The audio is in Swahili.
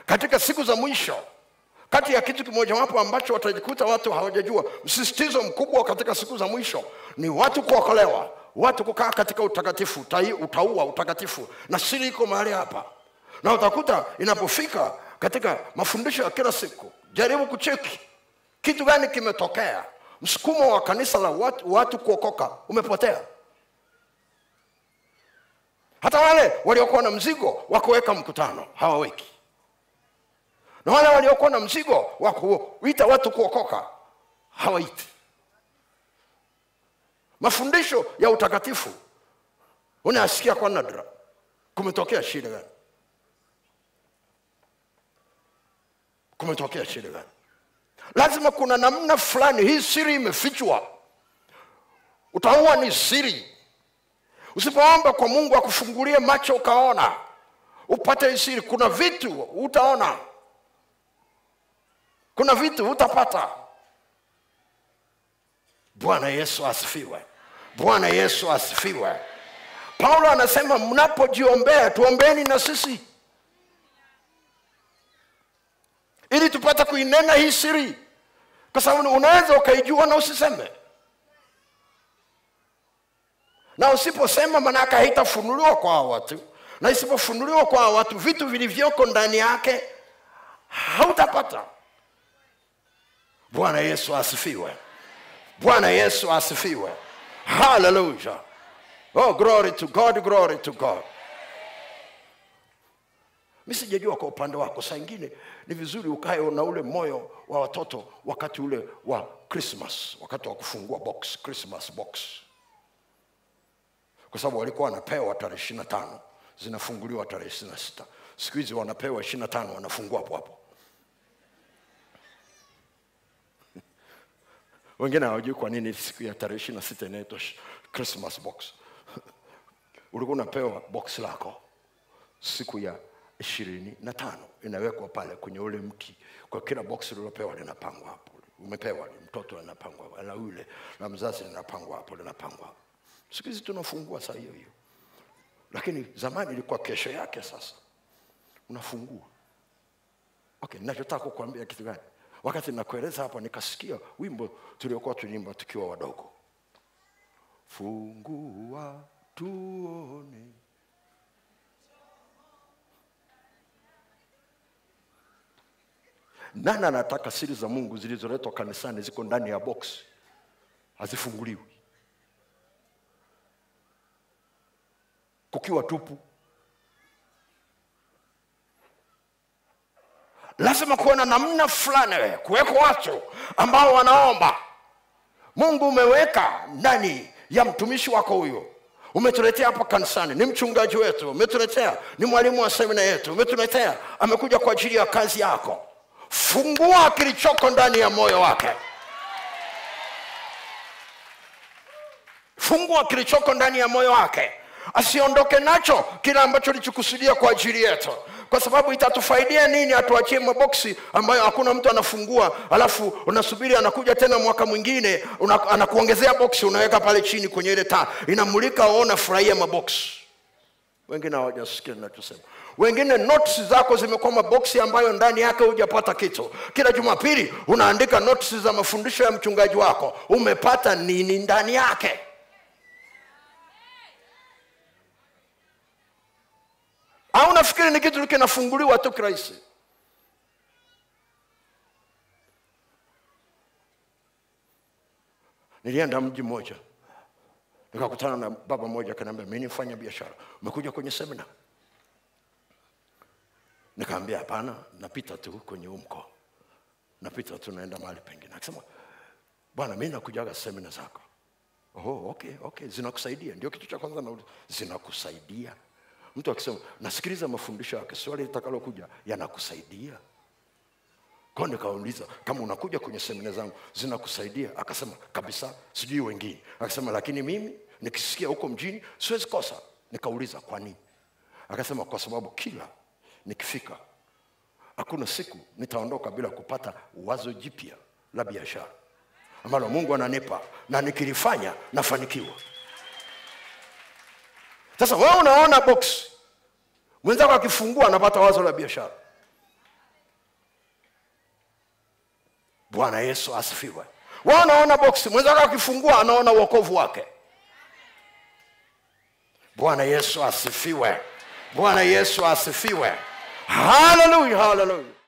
katika siku za mwisho kati ya kitu kimojawapo ambacho watajikuta watu hawajajua msisitizo mkubwa katika siku za mwisho ni watu kuokolewa watu kukaa katika utakatifu utai, utaua utakatifu na siri iko mahali hapa na utakuta inapofika katika mafundisho ya kila siku jaribu kucheki kitu gani kimetokea msukumo wa kanisa la watu, watu kuokoka umepotea hata wale waliokuwa na mzigo wa kuweka mkutano hawaweki na wale waliokuwa na mzigo wa kuita watu kuokoka hawaiti mafundisho ya utakatifu unayasikia kwa nadra kumetokea shida gani kumetokea shida gani lazima kuna namna fulani hii siri imefichwa utaua ni siri usipoomba kwa mungu akufungulie macho ukaona upate hii siri kuna vitu utaona kuna vitu utapata bwana yesu asifiwe bwana yesu asifiwe paulo anasema mnapojiombea tuombeni na sisi ili tupate kuinena hii siri kwa sababu unaweza ukaijua na usiseme na usiposema manake haitafunuliwa kwa hawa watu na isipofunuliwa kwa hawa watu vitu vilivyoko ndani yake hautapata bwana yesu asifiwe bwana yesu asifiwe haleluya oh glory to god glory to god mi sijajua kwa upande wako saa ingine ni vizuri ukae na ule moyo wa watoto wakati ule wa christmas wakati wa kufungua box christmas box kwa sababu walikuwa wanapewa tarehe ishiri na tano zinafunguliwa tarehe ishiri na sita siku hizi wanapewa ishiri na tano wanafungua hapo hapo wengine hawajui kwa nini siku ya tarehe ishiri na sita inaitwa sh- christmas box ulikuwa unapewa box lako siku ya ishirini na tano inawekwa pale kwenye ule mti kwa kila box lilopewa linapangwa hapo umepewa mtoto linapangwa hapo, na yule na mzazi linapangwa hapo linapangwa hapo siku hizi tunafungua saa hiyo hiyo lakini zamani ilikuwa kesho yake sasa unafungua okay nachotaka kukuambia kitu gani wakati nakueleza hapa nikasikia wimbo tuliokuwa tulimba tukiwa wadogo fungua tuone nani anataka siri za mungu zilizoletwa kanisani ziko ndani ya box hazifunguliwi kukiwa tupu lazima kuwe na namna fulani kuweko watu ambao wanaomba mungu umeweka ndani ya mtumishi wako huyo umetuletea hapa kanisani ni mchungaji wetu umetuletea ni mwalimu wa semina yetu umetuletea amekuja kwa ajili ya kazi yako fungua kilichoko ndani ya moyo wake fungua kilichoko ndani ya moyo wake asiondoke nacho kile ambacho alichokusudia kwa ajili yetu kwa sababu itatufaidia nini atuachie maboksi ambayo hakuna mtu anafungua alafu unasubiri anakuja tena mwaka mwingine una, anakuongezea boksi unaweka pale chini kwenye ile taa inamulika waona furahia maboksi wengine hawajasikia ninachosema wengine notes zako zimekuwa maboksi ambayo ndani yake hujapata kitu kila jumapili unaandika notes za mafundisho ya mchungaji wako umepata nini ndani yake au nafikiri ni kitu kinafunguliwa tu kirahisi nilienda mji mmoja nikakutana na baba mmoja akaniambia mi nifanya biashara umekuja kwenye semina nikaambia hapana napita tu kwenye huu mkoa napita tu naenda mahali pengine akasema bwana mi nakujaga semina zako oh, okay, okay. zinakusaidia ndio kitu cha kwanza nauliza zinakusaidia mtu akisema nasikiliza mafundisho yake swali litakalokuja yanakusaidia kwao nikauliza kama unakuja kwenye semina zangu zinakusaidia akasema kabisa sijui wengine akasema lakini mimi nikisikia huko mjini siwezi kosa nikauliza kwa nini akasema kwa sababu kila nikifika hakuna siku nitaondoka bila kupata wazo jipya la biashara ambalo mungu ananipa na nikilifanya nafanikiwa sasa wewe unaona box mwenzako akifungua anapata wazo la biashara bwana yesu asifiwe wa anaona boksi mwenzako akifungua anaona uokovu wake bwana yesu asifiwe bwana yesu asifiwe haleluya haleluya